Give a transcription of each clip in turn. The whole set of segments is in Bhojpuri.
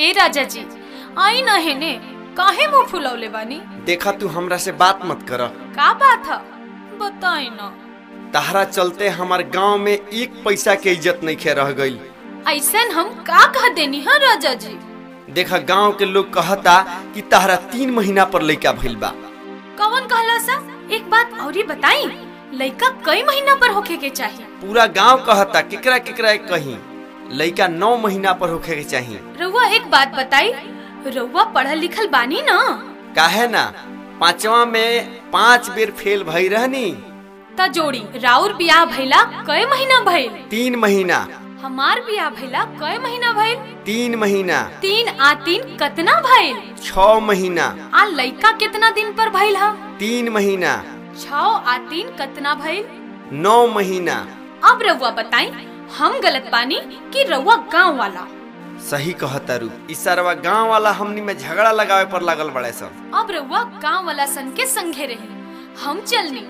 ए राजा जी आई न हेने काहे मुंह फुलौले बानी देखा तू हमरा से बात मत कर का बात है बताई न तहरा चलते हमार गांव में एक पैसा के इज्जत नहीं खे रह गई ऐसन हम का कह देनी है राजा जी देखा गांव के लोग कहता कि तहरा तीन महीना पर लइका भइल बा कौन कहला सा एक बात औरी बताई लइका कई महीना पर होखे के चाहिए पूरा गांव कहता केकरा केकरा कहीं लइका नौ महीना पर होखे के चाहिए रउआ एक बात बताई रउआ पढ़ल लिखल बानी ना काहे ना पांचवा में पांच बेर फेल भई रहनी त जोड़ी राउर बियाह भइला कई महीना भइल तीन महीना हमार बियाह भइला कई महीना भइल तीन महीना तीन आ तीन कतना भइल छ महीना आ लइका कितना दिन पर भइल हा तीन महीना छ आ तीन कतना भइल नौ महीना अब रउआ बताई हम गलत बानी कि रउआ गांव वाला सही कहता रू इस सरवा गांव वाला हमनी में झगड़ा लगावे पर लागल बड़े सब अब रउआ गांव वाला सन के संगे रही हम चलनी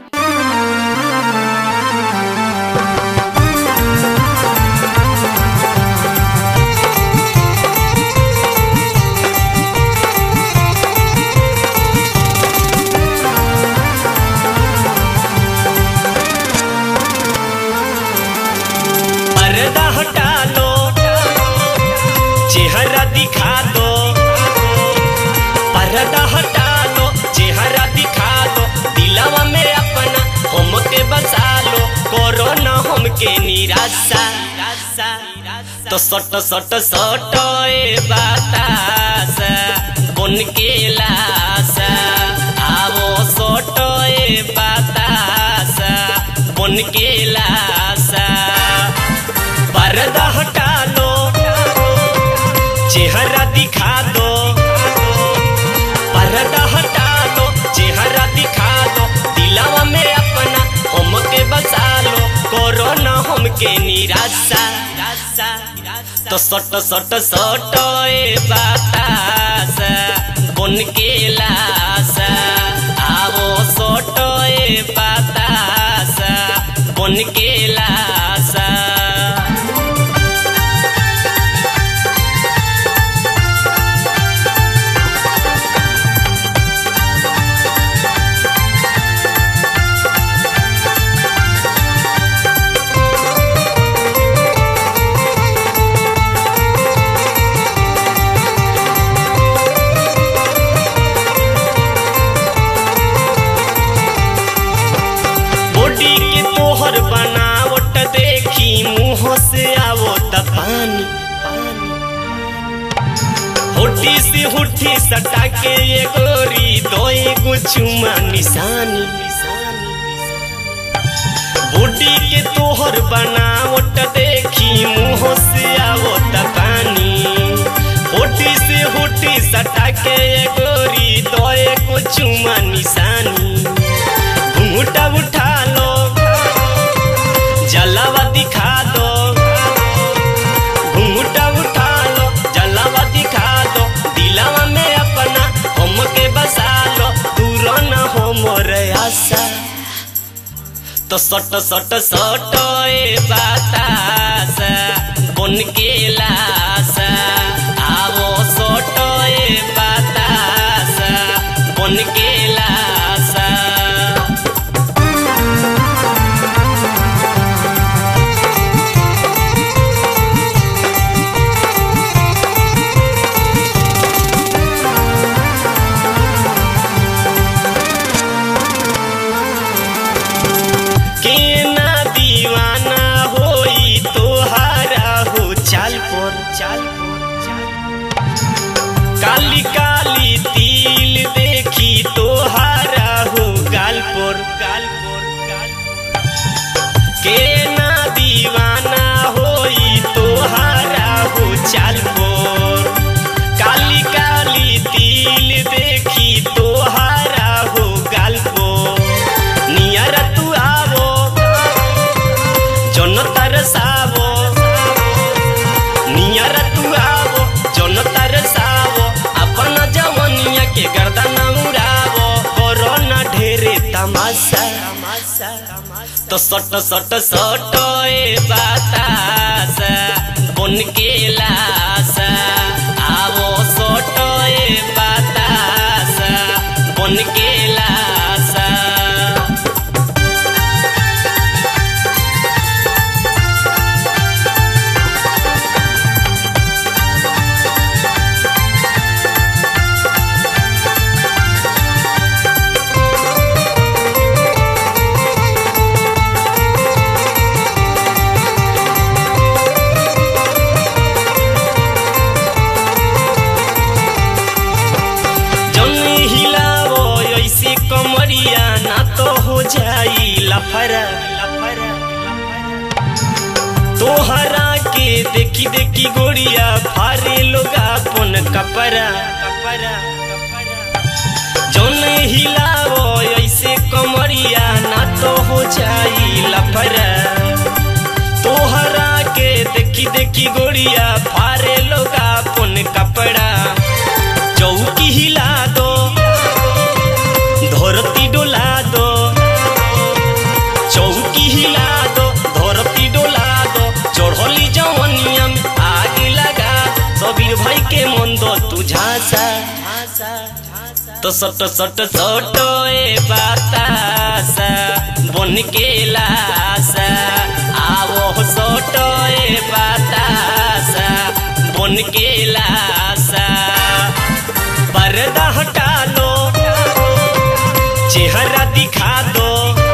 पर्दा हटा लो चेहरा दिखा दो पर्दा हटा लो चेहरा दिखा दो दिलावा में अपना हमके बसा लो करो ना हमके निराशा तो सट सट सट ए बतासा बन के लासा आवो सट ए बतासा बन के लासा पर्दा हटा लो चेहरा दिखा दो पर्दा हटा दो चेहरा दिखा दो दिलावा में अपना हमके बसा लो करो ना हमके निराशा तो सट सट सट ए बतासा बन के लासा आवो सट ए बतासा बन के लासा बॉडी के तोहर बनावट देखी मुंह से आवो त पानी होठी से होठी सटा के ये गोरी दोई गुचुमा निशानी बॉडी के तोहर बनावट देखी मुंह से आवो त पानी होठी से होठी सटा के ये गोरी दोई गुचुमा निशानी घूंघटा उठा लो जलावा दिखा दो घूंघटा उठा लो जलावा दिखा दो दिलावा में अपना हमके बसा लो दूर न हो मोर आशा तो सट सट सट ए बतासा बन के लासा आवो सट ए बतासा बन के लासा के ना दीवाना होई तोहारा हो चाल पर चाल काली काली तिल देखी तोहारा हो गाल पर गाल पर गाल के ना दीवाना होई तोहारा हो चाल पर काली काली तिल देखी तोहारा हो गाल पर नियर तू आवो जन तरसावो नियर तू आवो जन तरसावो अपन जवनिया के गर्दन उड़ावो करो न ढेरे तमाशा तो सट सट सट ए बतासा बन के लासा आवो कमरिया ना तो हो जाई लफरा लफरा तोहरा के देखी देखी गोरिया फारे लोग अपन कपरा कपरा जौन हिलावो ऐसे कमरिया ना तो हो जाई लफरा तोहरा के देखी देखी गोरिया फारे लोग अपन कपड़ा चौकी हिला दो धरती डोला दो चौकी हिला दो धरती डोला दो चढ़ली जवनिया में आग लगा सबीर भाई के मन दो तू झांसा तो सट सट सट ए बतासा बन के लासा आवो सट ए बतासा बन के लासा पर्दा हटा लो चेहरा दिखा दो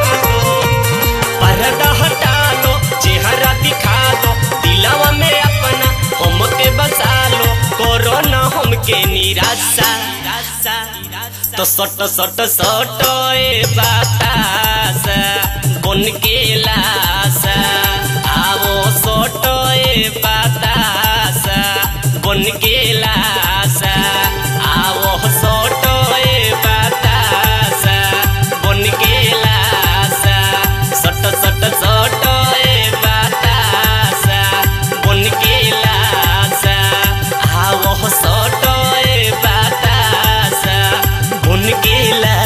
पर्दा हटा दो चेहरा दिखा दो दिलावा में अपना हमके बसा लो करो ना हमके निराशा तो सट सट सट ए बतासा बन के लासा आवो सट ए बतासा बन के लासा आवो सट ए बतासा बन के लासा सट सट सट ए बतासा बन के लासा आवो सट ए बतासा बन के लासा